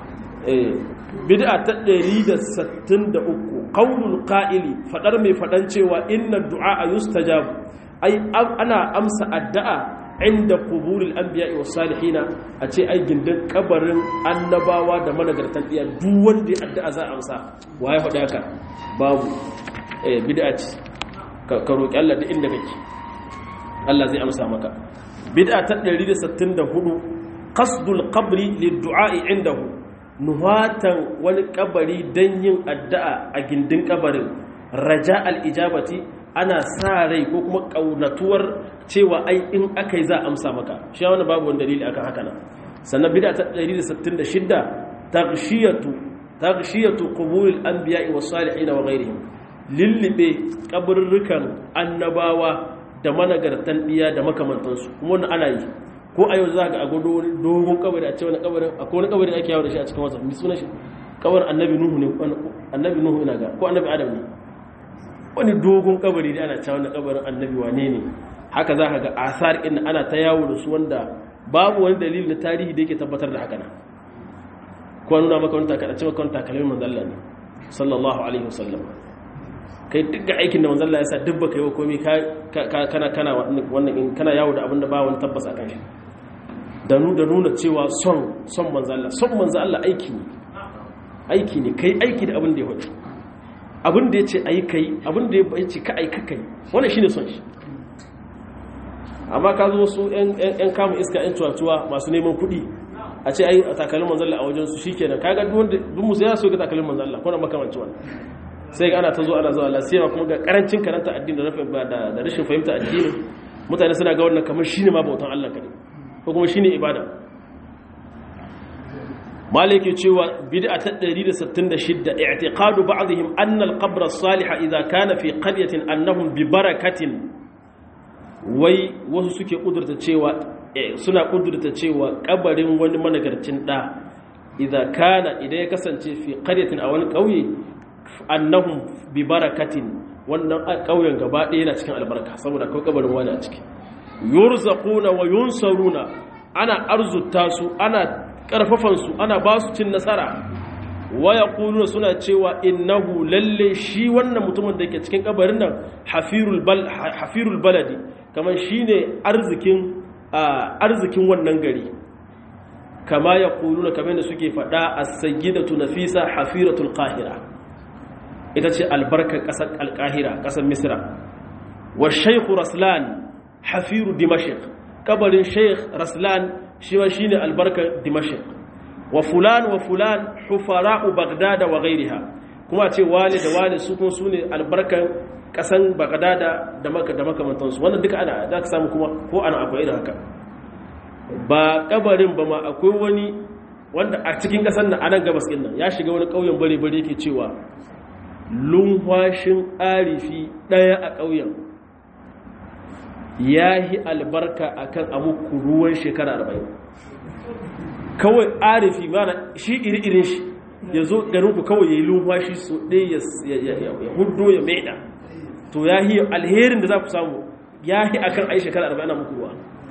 S1: bid'a ta 163 qaulul qa'ili fadar mai fadan cewa inna du'a yustajabu ai ana amsa addu'a inda kuburil anbiya wa salihina a ce ai gindin kabarin annabawa da managartan iya duk wanda ya addu'a za a amsa waye faɗa haka babu eh bid'a ce ka roki Allah duk inda kake Allah zai amsa maka bid'a ta 164 qasdul qabri lid-du'a indahu nuhatan wani kabari dan yin addu'a a gindin kabarin raja al-ijabati ana sa rai ko kuma ƙaunatuwar cewa ai in aka yi za a amsa maka shi wani babu wani dalili akan haka nan sannan bida ta 166 taghshiyatu taghshiyatu qubulil anbiya'i was salihin wa ghayrihim lillibe kaburrukan annabawa da managartan diya da makamantansu kuma wannan ana yi ko a yau za ga a gudu wani dogon kabari a ce wani kabarin akwai wani kabari da ake yawo da shi a cikin wasa mi sunan shi kabarin annabi nuhu ne annabi nuhu ina ga ko annabi adam ne wani dogon kabari da ana cewa na kabarin annabi wane ne haka za ka ga asar in ana ta yawo da su wanda babu wani dalili na tarihi da yake tabbatar da haka na ko nuna maka wani takalace maka wani takalmin manzalla ne sallallahu alaihi wasallam kai duk aikin da manzalla ya sa duk baka yi wa komai kana kana wannan in kana yawo da abin da ba wani tabbas akan shi da nuna cewa son son manzalla son manzalla aiki ne aiki ne kai aiki da abin da ya hudu abin da ya ce a yi kai abin da ya ce ka aika kai wani shi ne son shi amma ka zo su 'yan kama iska 'yan cuwa-cuwa masu neman kuɗi a ce ai takalin manzalla a wajensu shi kenan kaga duk musu ya so ga takalin manzalla ko na makamanci wani sai ga ana ta zo ana zuwa lasiyawa kuma ga karancin karanta addini da rashin fahimta addini mutane suna ga wannan kamar shi ne ma bautan allah kaɗai ko kuma shi ne ibada maliki cewa bid'a ta 166 i'tiqadu ba'dihim anna al-qabr as-salih idha kana fi qaryatin annahum bi barakatin wai wasu suke kudurta cewa suna kudurta cewa kabarin wani managarcin da idha kana idan ya kasance fi qaryatin a wani kauye annahum bi barakatin wannan kauyen gaba ɗaya yana cikin albarka saboda akwai kabarin wani a ciki yurzaquna wa yunsaruna ana arzuta su ana karfafansu ana ba su cin nasara waya kuluna suna cewa innahu lalle shi wannan mutumin da ke cikin kabarin nan hafirul baladi kamar shi ne arzikin wannan gari kama ya kuluna kamar da suke faɗa a sayyidatu nafisa hafiratul qahira ita ce albarkar ƙasar alƙahira ƙasar misra wa shaikhu raslan hafiru dimashik kabarin sheikh raslan shi ma shine albarkar dimashq wa fulan wa fulan hufara'u bagdada wa ghairiha kuma ce wali da wali su kuma sune albarkar kasan bagdada da maka da makamantansu wannan duka ana za ka samu kuma ko ana akwai irin haka ba kabarin ba ma akwai wani wanda a cikin ƙasar nan a nan gabas ɗin nan ya shiga wani ƙauyen bare-bare yake cewa lunwashin arifi ɗaya a ƙauyen ya yi albarka a kan amuku ruwan shekara arba'in kawai arifi mana shi iri-irin shi ya zo garinku kawai ya yi lunwashi so ɗaya ya hudu ya maida to ya yi alherin da za ku samu ya yi a kan ai shekara arba'in a muku ruwa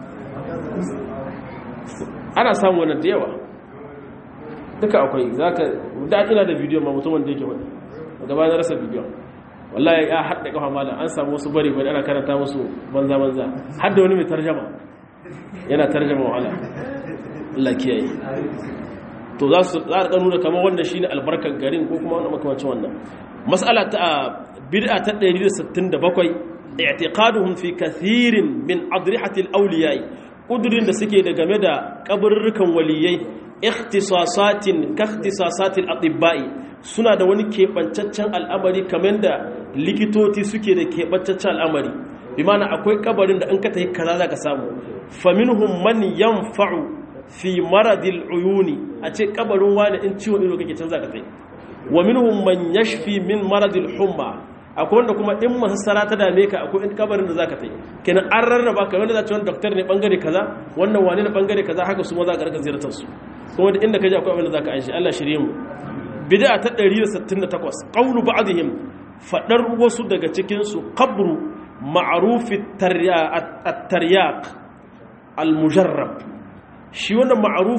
S1: ana samu wannan da yawa duka akwai za ka da ina da bidiyon ma mutumin da yake wani gaba na rasa bidiyon wallahi ya haɗa kafa malam an samu wasu bari bari ana karanta musu banza banza har da wani mai tarjama yana tarjama wahala Allah kiyaye to za su za a nuna kamar wannan shine albarkar garin ko kuma wannan makamancin wannan mas'ala ta bid'a ta 167 i'tiqaduhum fi kathirin min adrihati al-awliya kudurin da suke da game da kaburrukan waliyai ikhtisasatin ka ikhtisasatil atibba'i suna da wani keɓancaccen al'amari kamar da likitoci suke da keɓancaccen al'amari bi mana akwai kabarin da in ka tafi kaza za ka samu faminhum man yanfa'u fi maradil uyuni a ce kabarin wani in ciwon ido kake canza ka tafi wa minhum man yashfi min maradil humma akwai wanda kuma in masassara ta dame ka akwai in kabarin da zaka tafi kenan an rarraba ka wanda za ci wani doktor ne bangare kaza wannan wani ne bangare kaza haka su ma za ka rika ziyartar su kuma da inda ka ji akwai abin da zaka aishi Allah shirye mu bid'a ta 168 qawlu ba'dihim fadar wasu daga cikin su qabru ma'ruf at-taryaq al-mujarrab shi wannan ma'ruf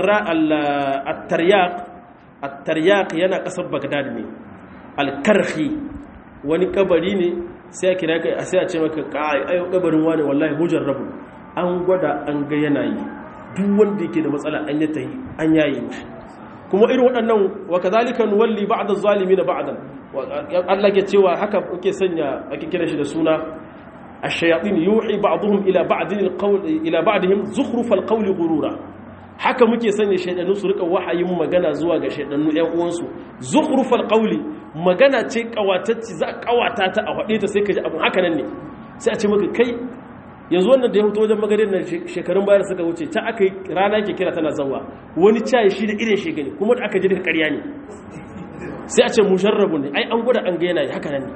S1: at-taryaq at-taryaq yana kasar Baghdad ne al-karhi wani kabari ne sai a kira kai sai a ce maka kai ayo kabarin wani wallahi mujarrabu an gwada an ga yanayi duk wanda yake da matsala an yi ta yi an yayi mishi kuma irin waɗannan wa kazalika nuwalli ba'da zalimin ba'dan Allah ke cewa haka kuke sanya ake kira shi da suna ash-shayatin yuhi ba'dhum ila ba'din al-qawl ila ba'dihim zukhrufal qawli ghurura haka muke sanya shaydanu su rika wahayin magana zuwa ga shaydanu ƴan uwansu zukhrufal qawli magana ce kawatacci za a kawata ta a faɗe ta sai ka ji abin haka nan ne sai a ce maka kai yanzu wannan da ya fito wajen magarin nan shekarun bayar suka wuce ta aka yi rana ke kira tana zawa wani cayi shi da irin shekani kuma da aka ji daga karya ne sai a ce musharrabu ne ai an gwada an ga yana haka nan ne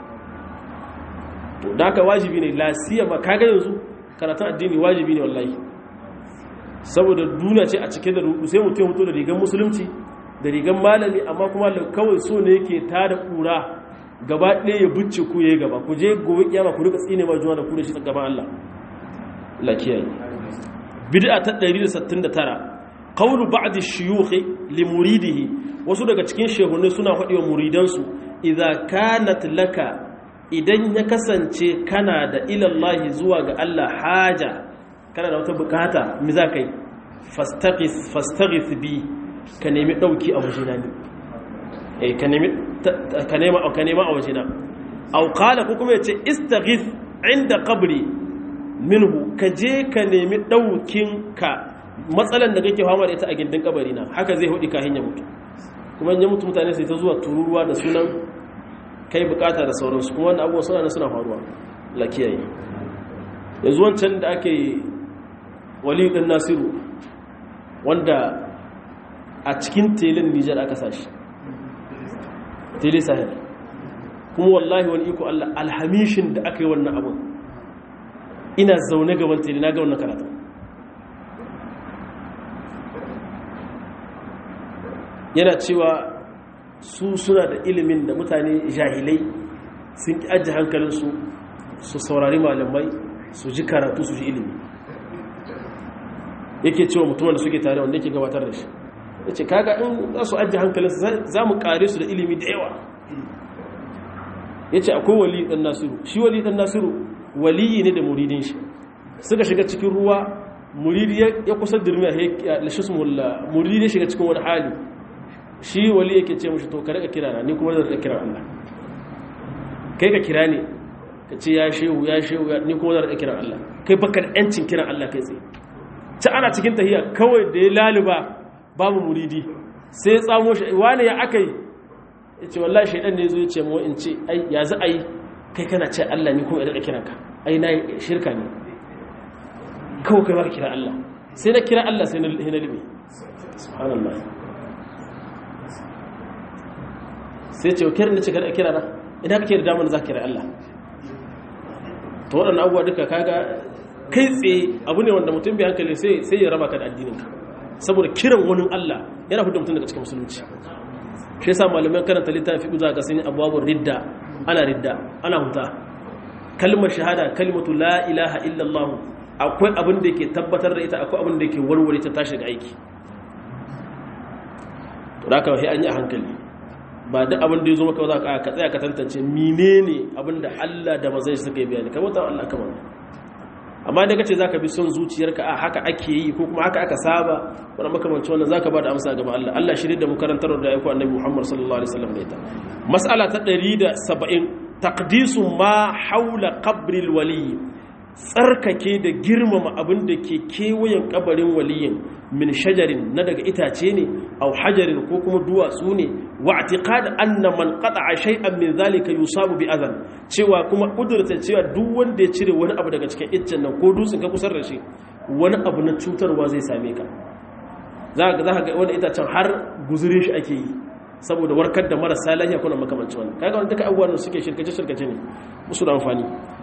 S1: to da haka wajibi ne lasiya ma kaga yanzu karatun addini wajibi ne wallahi saboda duniya ce a cike da rudu sai mutum ya fito da rigar musulunci da rigar malami amma kuma kawai so ne yake tada kura gaba ɗaya ya bucce ku ya yi gaba ku je gobe kiyama ku rika tsine ma juna da ku da shi gaban Allah lakiyayi bid'a ta 169 qawlu ba'd ash-shuyukh li muridihi wasu daga cikin shehunai suna faɗi wa muridansu idza kanat laka idan ya kasance kana da ilallahi zuwa ga Allah haja kana da wata bukata mi za ka yi fastaghith fastaghith bi ka nemi dauki a wajena ne eh ka nemi ka nema ka nema a wajena aw qala ko kuma yace istaghith inda qabri minhu ka je ka nemi daukin ka matsalan da kake fama da ita a gindin kabari na haka zai hudi ka hanya mutu kuma in ya mutu mutane sai ta zuwa tururuwa da sunan kai bukata da sauransu kuma wannan abubuwa suna suna faruwa la kiyaye yanzu wancan da ake wali ɗin nasiru wanda a cikin telin nijar aka sashi tele sahel kuma wallahi wani iko Allah alhamishin da aka yi wannan abun ina zaune gaban tele na ga wannan karatu yana cewa su suna da ilimin da mutane jahilai sun ki ajiye hankalinsu su saurari malamai su ji karatu su ji ilimi yake cewa mutumin da suke tare wanda yake gabatar da shi ya ce kaga in za su ajiye hankalinsu za mu kare su da ilimi da yawa ya ce akwai wali ɗan nasiru shi wali ɗan nasiru waliyi ne da muridin shi suka shiga cikin ruwa muridi ya kusa dirmiya muridi ya shiga cikin wani hali shi wali yake ce mushi to ka rika kira na ni kuma zan rika kira Allah kai ka kira ne ka ce ya shehu ya shehu ni kuma zan rika kira Allah kai baka da yancin kiran Allah kai tsaye ci ana cikin tahiya kawai da ya laluba babu muridi sai ya tsamo shi wani ya aka yi ya ce wallahi shaidan ne zo ya ce mu in ce ai ya za a yi kai kana ce Allah ni kuma ya rika kiranka ai na shirka ne kawai kai baka kira Allah sai na kira Allah sai na libe subhanallah sai ce kiran da ce kada kira na idan kake da damar za ka kira Allah to waɗannan abubuwa duka kaga kai tsaye abu ne wanda mutum bai hankali sai sai ya raba ka da addininka saboda kiran wani Allah yana fito mutum daga cikin musulunci shi yasa malamai karanta littafi uza ga sun abwabur ridda ana ridda ana huta kalmar shahada kalmatu la ilaha illallah akwai abin da yake tabbatar da ita akwai abin da yake warware ta tashi ga aiki to da kawai an yi a hankali ba duk abin da ya zo maka za ka ka tsaya ka tantance menene abin da Allah da mazai suka yi bayani kamar ta Allah kamar amma da kace zaka bi son zuciyarka a haka ake yi ko kuma haka aka saba wannan makamanci wannan zaka ba da amsa ga Allah Allah shirin da mu karantar da ayyukan Annabi Muhammad sallallahu alaihi wasallam da ita mas'ala ta 170 taqdisu ma haula qabril wali tsarkake da girmama abin da ke kewayen kabarin waliyin min shajarin na daga itace ne au hajarin ko kuma duwatsu ne wa i'tiqad anna man qata'a shay'an min zalika yusabu bi adhan cewa kuma kudurta cewa duk wanda ya cire wani abu daga cikin iccen nan ko dutsen ka kusar da shi wani abu na cutarwa zai same ka za ka za ka ga wani itacen har guzurin shi ake yi saboda warkar da marasa lafiya kuna makamancin wannan kaga wani duka abubuwan da suke shirkace shirkace ne musu da amfani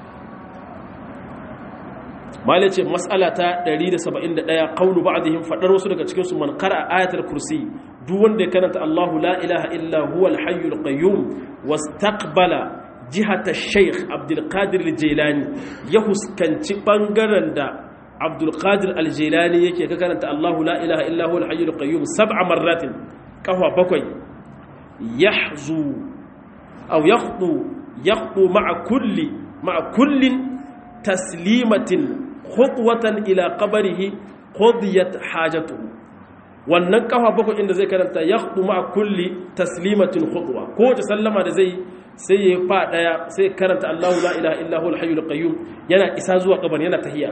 S1: malai ce matsala ta 171 qawlu ba'dihim fadar wasu daga cikin su man qara ayatul kursi duk wanda ya karanta Allahu la ilaha illa huwa al-hayyul qayyum wastaqbala jihata ash-shaykh Abdul Qadir al-Jilani ya huskanci bangaren da Abdul Qadir al-Jilani yake ka karanta Allahu la ilaha illa huwa al-hayyul qayyum sab'a marratin kahwa bakwai yahzu aw yakhdu yakhdu ma'a kulli ma'a kullin taslimatin khutwatan ila qabrihi qudiyat hajatuhu wannan kafa bakwai inda zai karanta yakhdu ma kulli taslimatin khutwa ko ta sallama da zai sai ya fa daya sai karanta Allahu la ilaha illa huwal hayyul qayyum yana isa zuwa kabar yana tahiyya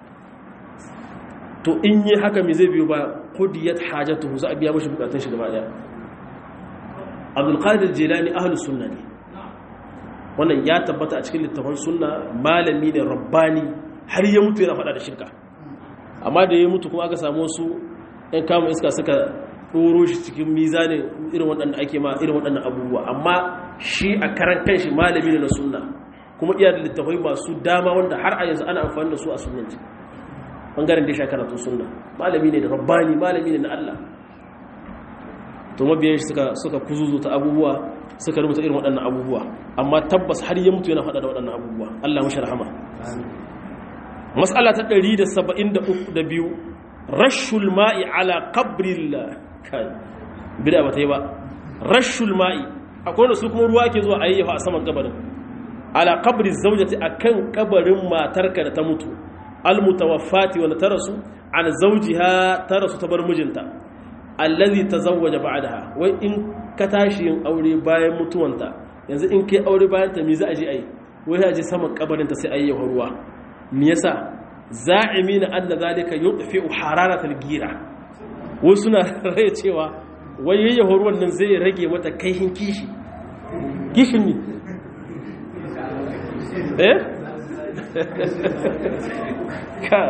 S1: to in yi haka me zai biyo ba qudiyat hajatuhu za a biya mashi bukatun shi gaba daya Abdul Qadir Jilani ahlus sunna ne wannan ya tabbata a cikin littafin sunna malami ne rabbani har ya mutu yana faɗa da shirka amma da ya mutu kuma aka samu su ‘yan kama iska suka ɗoro shi cikin mizanin irin waɗanda ake ma irin waɗannan abubuwa amma shi a karan kan shi malami ne na sunna kuma iya da littafai masu dama wanda har a yanzu ana amfani da su a sunanci ɓangaren da ya sha karatun sunna malami ne da rabbani malami ne na Allah to mabiyan shi suka kuzuzu ta abubuwa suka rubuta irin waɗannan abubuwa amma tabbas har ya mutu yana faɗa da waɗannan abubuwa Allah mashi rahama mas'ala ta 172 rashul ma'i ala qabril kai bid'a bata yi ba rashul ma'i akwai wanda su kuma ruwa ke zuwa ayyafa a saman kabarin ala qabri zawjati akan kabarin matarka da ta mutu al mutawaffati wanda ta rasu an zawjiha ta rasu ta bar mijinta allazi tazawwaja ba'daha wai in ka tashi yin aure bayan mutuwanta yanzu in kai aure bayan ta me za a je ai wai za a je saman kabarin ta sai ayyafa ruwa me yasa za'imina anna zalika yudfi'u hararatal gira wasu suna rai cewa wai yayyafa ruwan nan zai rage mata kaihin kishi kishin ne eh ka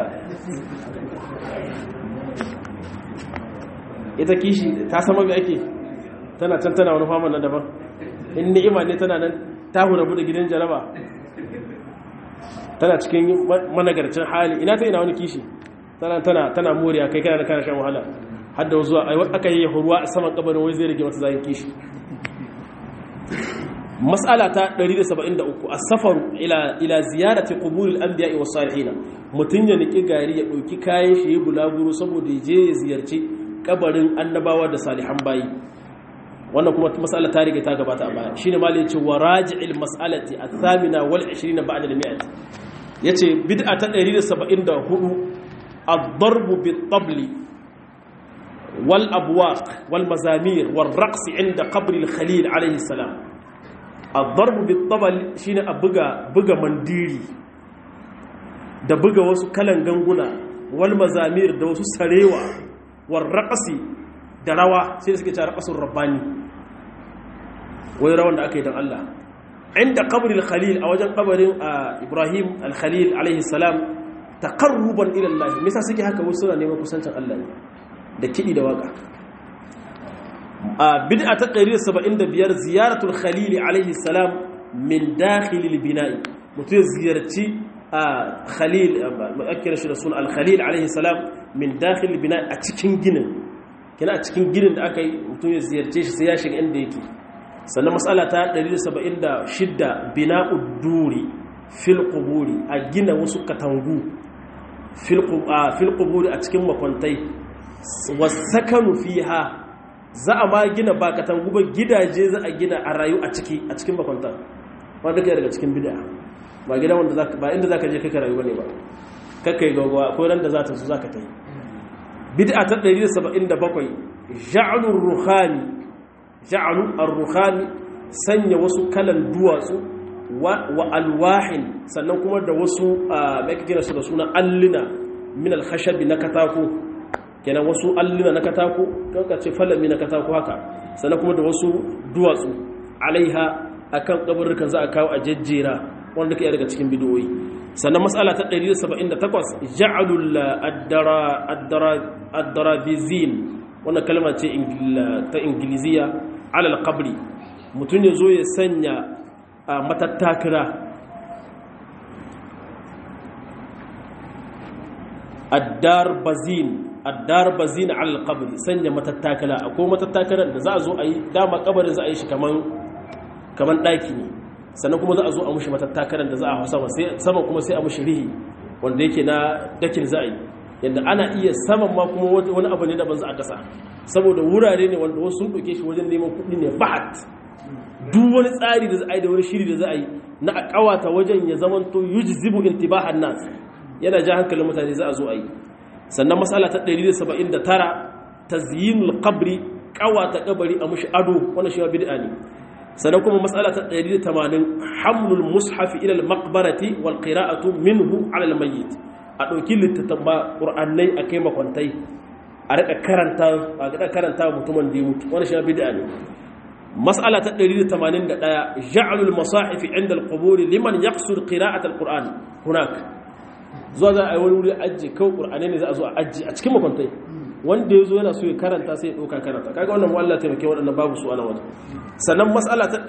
S1: ita kishi ta sama mai ake tana can tana wani faman na daban in ni'ima ne tana nan ta hurabu da gidan jaraba tana cikin managarcin hali ina ta ina wani kishi tana tana tana moriya kai kana kana shan wahala har da zuwa aka yi ruwa a saman kabarin wai zai rage mata zayin kishi mas'ala ta 173 as-safar ila ila ziyarati quburil anbiya'i was salihin mutun ya niki gari ya dauki kayan shi ya bulaguro saboda ya je ya ziyarci kabarin annabawa da salihan bayi wannan kuma mas'ala ta riga ta gabata a baya shine mali yace wa raji'il mas'alati ath-thamina wal 20 ba'da al-mi'at yace bid'a ta 174 ad-darb bit-tabl wal abwaq wal mazamir wal raqs 'inda qabr al-khalil alayhi salam ad-darb bit-tabl shine a buga buga mandiri da buga wasu kalan ganguna wal mazamir da wasu sarewa wal raqsi da rawa sai suke cewa raqasul rabbani wai rawan da aka yi don Allah inda kabarin khalil a wajen kabarin ibrahim al-khalil alaihi salam taqarruban ila Allah me yasa suke haka wasu suna neman kusancin Allah ne da kiɗi da waka a bid'a ta 175 ziyaratul khalil alaihi salam min dakhilil bina'i mutum ya ziyarci a khalil akira shi da suna al-khalil alaihi salam min dakhilil bina'i a cikin ginin kina a cikin ginin da aka yi mutum ya ziyarce shi sai ya shiga inda yake sannan matsala ta 176 bina'ud duri fil quburi a gina wasu katangu fil quburi a cikin makwantai wasakanu fiha za a ma gina ba katangu ba gidaje za a gina a rayu a ciki a cikin makwanta wanda kai daga cikin bid'a ba gida wanda zaka ba inda zaka je kai rayu bane ba kakkai gaggawa akwai ran da za ta zo zaka tai bid'a ta 177 ja'alur ruhani ja'alu ar-ruhani sanya wasu kalan duwatsu wa alwahin sannan kuma da wasu mai kake su da suna allina min al-khashab na katako kenan wasu allina na katako kanka ce falami na katako haka sannan kuma da wasu duwatsu alaiha akan kaburrukan za a kawo a jejjera wanda ke daga cikin bidiyoyi sannan matsala ta 178 ja'alul ad-daravizin wannan kalma ce ta ingiliziya alal qabri mutum ya zo ya sanya a matattakira addar bazin addar bazin alal qabri sanya matattakala akwai matattakaran da za a zo a yi dama kabarin za a yi shi kaman kaman daki ne sannan kuma za a zo a mushi matattakaran da za a hausa sama kuma sai a mushi rihi wanda yake na dakin za a yi yadda ana iya saman ma kuma wani abu ne daban za a kasa saboda wurare ne wanda wasu sun ɗauke shi wajen neman kuɗi ne bahat duk wani tsari da za a yi da wani shiri da za a yi na a ƙawata wajen ya zamanto yujzibu intibahan nas yana ja hankalin mutane za a zo a yi sannan matsala ta 179 tazyinul qabri ƙawata kabari a mushi ado wannan shi ma bid'a ne sannan kuma matsala ta 180 hamlul mushafi ila al-maqbarati wal qira'atu minhu ala al-mayyit a ɗauki littattafan ƙur'annai a kai makwantai a rika karanta a rika karanta mutumin da ya mutu wani shi bid'a ne mas'ala ta 181 ja'alul masahifi inda al-qubur liman yaqsur qira'at al-qur'an hunak zuwa za a yi wani wuri ajiye kawai ƙur'anai ne za a zo a ajiye a cikin makwantai wanda ya zo yana so ya karanta sai ya ɗauka karanta kaga wannan wallah taimake waɗannan babu su ana wajen sannan mas'ala ta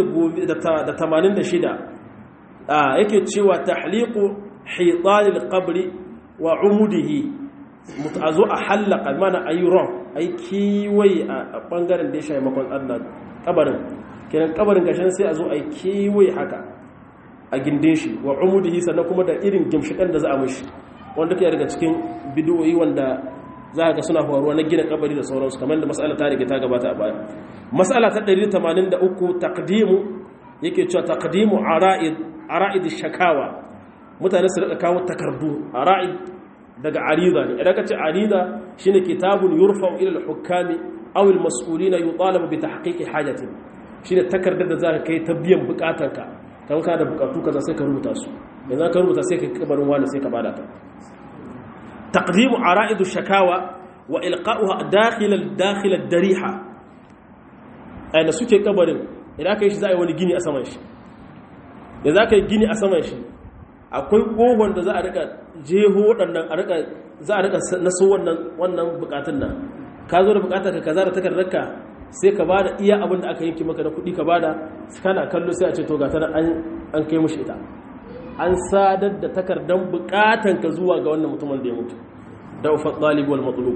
S1: 186 yake cewa tahliqu hitalil qabri wa umudihi a zo a hallaka mana a yi ron a yi kiwaye a ɓangaren da ya shayi makon allah kabarin kenan kabarin gashin sai a zo a yi kiwaye haka a gindin shi wa umudihi sannan kuma da irin gimshikan da za a mashi wanda ke daga cikin bidiyoyi wanda za a ga suna faruwa na gina kabari da sauransu kamar da mas'ala ta rike ta gabata a baya mas'ala ta 183 taqdimu yake cewa taqdimu ara'id ara'id shakawa mutane su rika kawo takardu a ra'id daga arida ne idan ka ce arida shine kitabun yurfa'u ila al-hukami aw al-mas'ulina yutalabu bi tahqiqi hajatin shine takardar da zaka kai ta biyan bukatarka kan ka da bukatu kaza sai ka rubuta su idan ka rubuta sai ka kabarin wani sai ka bada ta taqdimu ara'id shakawa wa ilqa'uha dakhil dakhil ad-dariha ai da suke kabarin idan ka yi shi za a yi wani gini a saman shi da za ka yi gini a saman shi akwai kogon da za a rika jeho waɗannan a rika za a rika naso wannan wannan bukatun nan ka zo da bukatar ka kaza da takardarka sai ka bada iya abin da aka yanki maka da kuɗi ka bada kana kallo sai a ce to ga tana an an kai mushi ita an sadar da takardar bukatan ka zuwa ga wannan mutumin da ya mutu da ufa talib wal matlub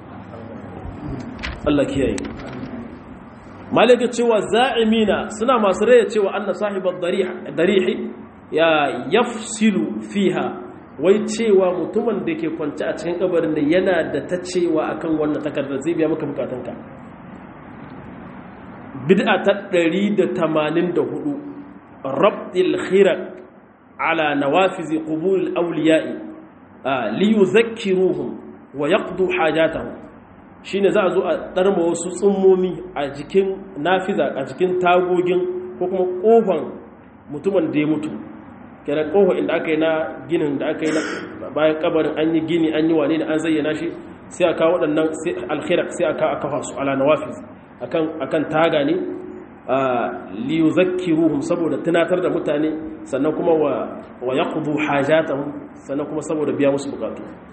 S1: Allah kiyaye malaka cewa za'imina suna masu raya cewa anna sahibar darihi ya yafsilu fiha wai cewa mutumin da ke kwanci a cikin kabarin da yana da ta cewa akan wannan takardar zai biya maka bukatunka bid'a ta 184 rabdil khiraq ala nawafiz qubur al-awliya'i li yuzakkiruhum wa yaqdu hajatahum shine za a zo a ɗarma wasu tsummomi a jikin nafiza a jikin tagogin ko kuma ƙofan mutumin da ya mutu kenan ƙofa inda aka yi na ginin da aka yi bayan kabarin an yi gini an yi wane ne an zayyana shi sai a kawo waɗannan alkhairar sai a kawo kafa su ala nawafiz akan taga ne liyu zakkiruhum saboda tunatar da mutane sannan kuma wa yaqdu hajatahum sannan kuma saboda biya musu bukatu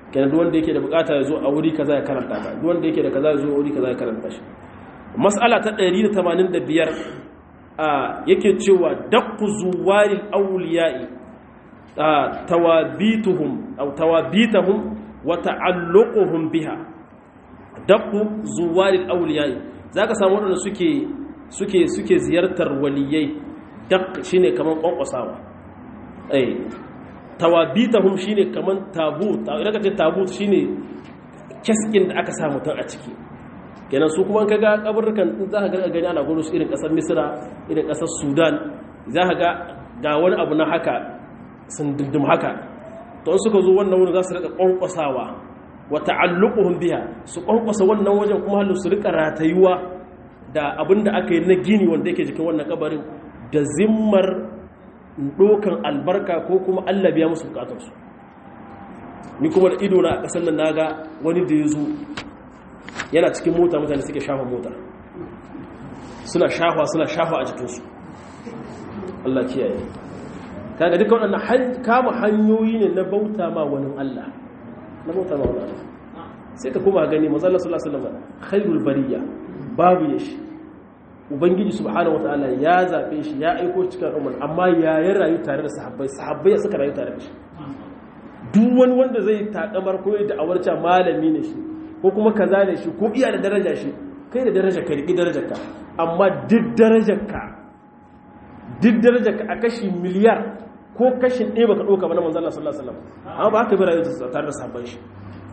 S1: kenan duk wanda yake da bukata ya zo a wuri kaza ya karanta ta duk wanda yake da kaza ya zo a wuri kaza ya karanta shi mas'ala ta 185 a yake cewa daqqu zuwaril awliya'i tawabituhum aw tawabituhum wa ta'alluquhum biha daqqu zuwaril awliya'i zaka samu wadanda suke suke suke ziyartar waliyai daq shine kaman kwankwasawa eh tawabitahum shine kaman tabut idan ka ce tabut shine keskin da aka sa mutum a ciki kenan su kuma kaga kaburrukan za ka ga gani ana gudu su irin kasar misra irin kasar sudan za ka ga ga wani abu na haka sun dindin haka to suka zo wannan wurin za su rika kwankwasawa wa ta'alluquhum biha su kwankwasa wannan wajen kuma halu su rika ratayuwa da abinda aka yi na gini wanda yake jikin wannan kabarin da zimmar dokan albarka ko kuma Allah biya musu bukatarsu ni kuma da ido na kasan nan naga wani da ya zo yana cikin mota mutane suke shafa mota suna shafa suna shafa a jikinsu Allah kiyaye kaga duka waɗannan kama hanyoyi ne na bauta ma wani Allah na bauta ma wani Allah sai ka kuma gani mazalla sallallahu alaihi wasallam khairul bariya babu yashi ubangiji subhanahu wataala ya zabe shi ya aiko cikin al'umma amma ya yi rayu tare da sahabbai sahabbai suka rayu tare da shi duk wani wanda zai takamar koyi da awarca malami ne shi ko kuma kaza ne shi ko iya da daraja shi kai da daraja ka riki darajar ka amma duk darajar ka duk darajar ka a kashi miliyar ko kashin ɗaya baka ɗauka ba na manzon Allah sallallahu alaihi wasallam amma ba haka bi rayu tare da sahabbai shi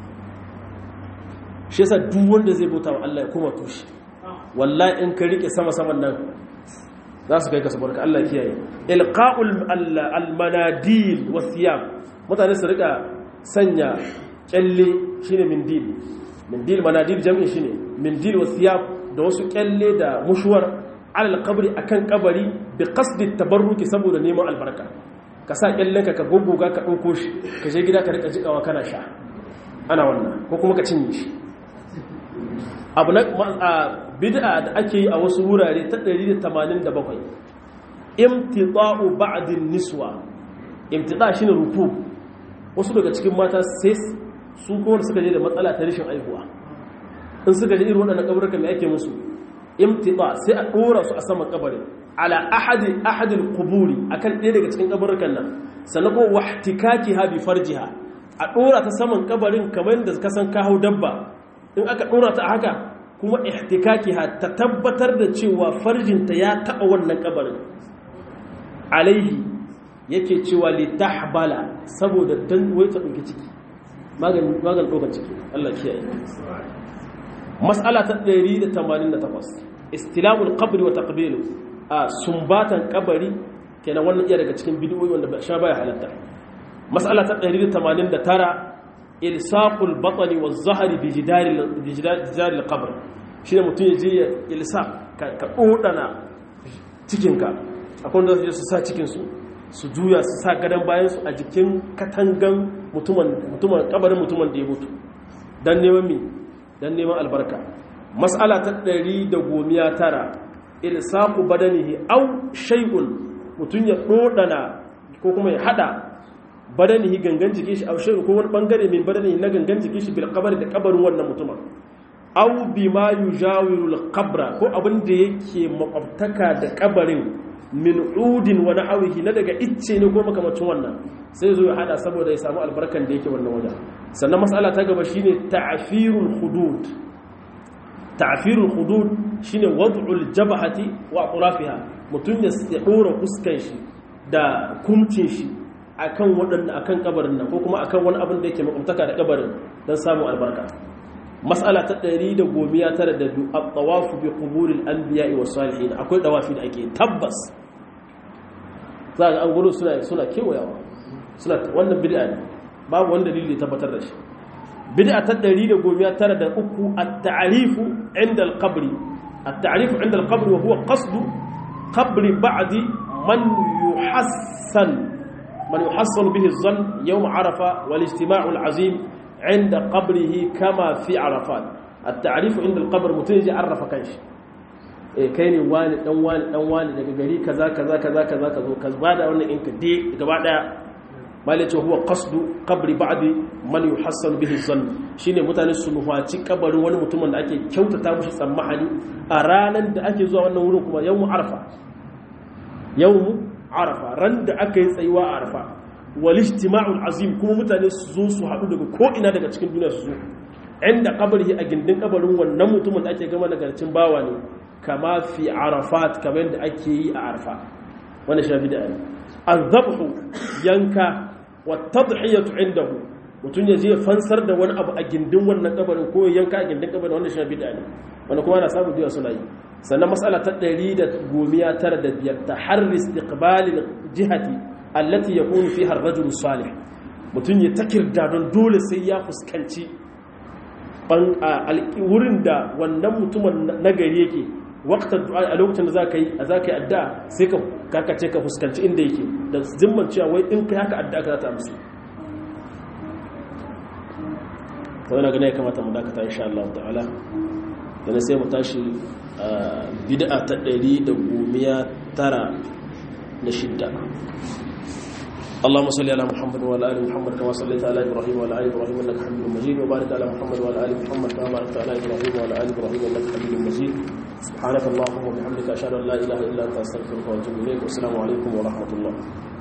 S1: shi yasa duk wanda zai bauta wa Allah ya koma tushe wallahi in ka rike sama saman nan za su kai ka sabarka Allah kiyaye ilqa'ul almanadil wasiyam mutane su rika sanya kyalle shine mindil mindil manadil jami'i shine mindil wasiyam da wasu kyalle da mushuwar alal qabri akan kabari bi qasdi tabarruki saboda neman albarka ka sa kyallenka ka goggoga ka dauko shi ka je gida ka rika jikawa kana sha ana wannan ko kuma ka cinye shi abu na bid'a da ake yi a wasu wurare ta 187 imtida'u ba'din niswa imtida shine ruku wasu daga cikin mata sai su kuma suka je da matsala ta rashin aihuwa in suka je irin waɗannan kaburukan me ake musu imtida sai a dora su a saman kabarin ala ahadi ahadil quburi akan ɗaya daga cikin kaburukan nan sannan ko wahtikakiha bi farjiha a dora ta saman kabarin kamar da ka san ka hau dabba in aka dora ta haka kuma ihtikakiha ta tabbatar da cewa farjinta ya taɓa wannan kabarin alaihi yake cewa li tahbala saboda dan wai ta dauki ciki maganin maganin dokar ciki Allah kiyaye mas'ala ta 188 istilamul qabri wa taqbilu a sumbatan kabari kenan wannan iya daga cikin bid'o'i wanda sha baya halatta mas'ala ta 189 ilsaqul batni waz zahri bi jidari bi jidari al-qabr shine mutun yaje ya ilsa ka dodana cikinka akwai wanda su sa cikinsu su juya su sa gadon bayansu a jikin katangan mutumin kabarin mutumin da ya mutu don neman mi don neman albarka mas'ala ta ɗari da gomiya tara ilsaku badanihi au shay'un mutum ya ɗoɗana ko kuma ya haɗa badanihi gangan jikin shi au shay'un ko wani ɓangare mai badanihi na gangan jikin shi bil kabari da kabarin wannan mutumin au bima yujawiru al-qabra ko abin da yake makwabtaka da kabarin min udin wani hawihi na daga icce ne ko makamacin wannan sai zo ya hada saboda ya samu albarkan da yake wannan wajen sannan matsala ta gaba shine ta'firul hudud ta'firul hudud shine wad'ul jabhati wa atrafiha mutun ya dora fuskan shi da kumcin shi akan wadannan akan kabarin nan ko kuma akan wani abin da yake makwabtaka da kabarin dan samu albarka mas'ala ta 112 at-tawafu bi quburil anbiya'i was salihin akwai dawafi da ake tabbas za ga an gudu suna suna kewayawa suna wannan bid'a ne babu wanda dalili tabbatar da shi bid'a ta 113 at-ta'rifu 'inda al-qabr at-ta'rifu 'inda al-qabr wa huwa qasd qabr ba'd man yuhassan man yuhassan bihi adh-dhann yawm 'arafa wal ijtima'u al-'azim عند قبره كما في عرفات التعريف عند القبر متين يجي عرف كانش eh kai ne wani dan wani dan wani daga gari kaza kaza kaza kaza kazo ka bada wannan in ka de gaba daya mali ce huwa qasdu qabri ba'di man yuhassan bihi zann shine mutane su nufaci kabarin wani mutumin da ake kyautata mushi tsammani a ranar da ake zuwa wannan wurin kuma yawmu arfa yawmu arfa ran da aka yi tsayuwa a arfa wal ijtima'ul azim kuma mutane su zo su haɗu daga ko ina daga cikin duniya su zo inda kabari a gindin kabarin wannan mutumin da ake gama nagarcin bawa ne kama fi arafat kamar yadda ake yi a arfa wannan shafi da ne azabhu yanka wa tadhiyatu indahu mutum ya je fansar da wani abu a gindin wannan kabarin ko ya yanka a gindin kabarin wannan shafi da ne wanda kuma ana samu biya suna yi sannan matsala ta 195 ta harri istiqbalil jihati allati yakunu fiha ar-rajulu salih mutum ya takirda don dole sai ya fuskanci wurin da wannan mutumin nagari yake waktar du'a a lokacin da zaka yi a zaka yi addu'a sai ka karkace ka fuskanci inda yake da zimman cewa wai in kai haka addu'a ka za ta amsu to ina ganin ya kamata mu dakata insha Allah ta'ala dan sai mu tashi bid'a ta 196 اللهم صل على محمد وعلى ال محمد كما صليت على ابراهيم وعلى ال ابراهيم انك حميد مجيد وبارك على محمد وعلى ال محمد كما باركت على ابراهيم وعلى ال ابراهيم انك حميد مجيد سبحانك اللهم وبحمدك اشهد ان لا اله الا انت استغفرك واتوب اليك والسلام عليكم ورحمه الله